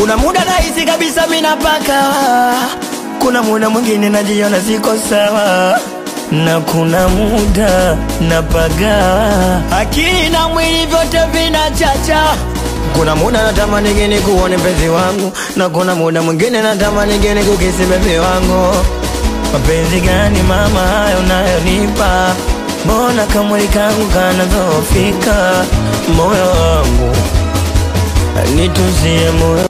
Kuna muda nahisi kabisa mina paka, kuna muda mwingine najiona siko sawa, na kuna muda napaga, akili na mwili vyote vinachacha. Kuna muda natamani geni kuone mpenzi wangu, na kuna muda mwingine natamani geni kukisi bebi wangu. Mapenzi gani mama hayo unayonipa? Mbona kamwili kangu kanadhoofika? Moyo wangu nitunzie moyo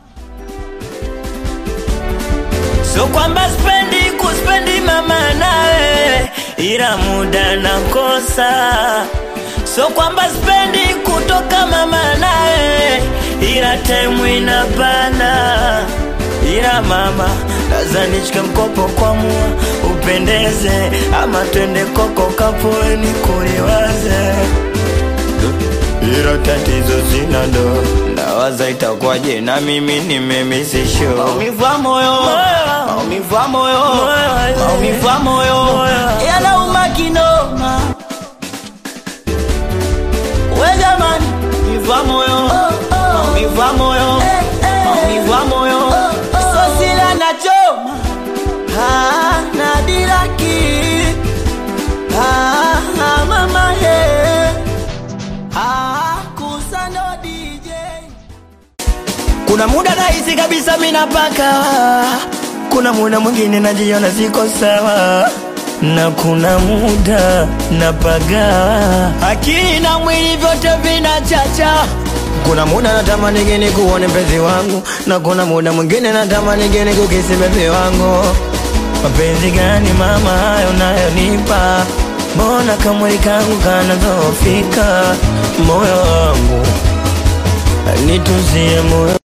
So kwamba spendi kuspendi mama nawe, ila muda nakosa. So kwamba spendi kutoka mama nawe, ila time inabana. Ila mama, laza nichike mkopo kwa mua upendeze, ama twende koko kapoeni kuliwaze ilo tatizo sina ndo nawaza itakuwaje na mimi nimemisisho Maumivu ya moyo, maumivu ya moyo, maumivu ya moyo yanauma kinoma. We jamani, maumivu ya moyo, maumivu ya moyo, maumivu ya moyo, sosila nachoma Ah, nadiraki Ah, ah, mama he Ah, kusano DJ Kuna muda nahisi kabisa mina paka, kuna muda mwingine najiona siko sawa, na kuna muda napaga, akili na mwili vyote vinachacha. Kuna muda natamani geni kuone mpenzi wangu, na kuna muda mwingine natamani geni kukisi bebi wangu. Mapenzi gani mama hayo unayonipa? Mbona kamwili kangu kanadhoofika? Moyo wangu nitunzie moyo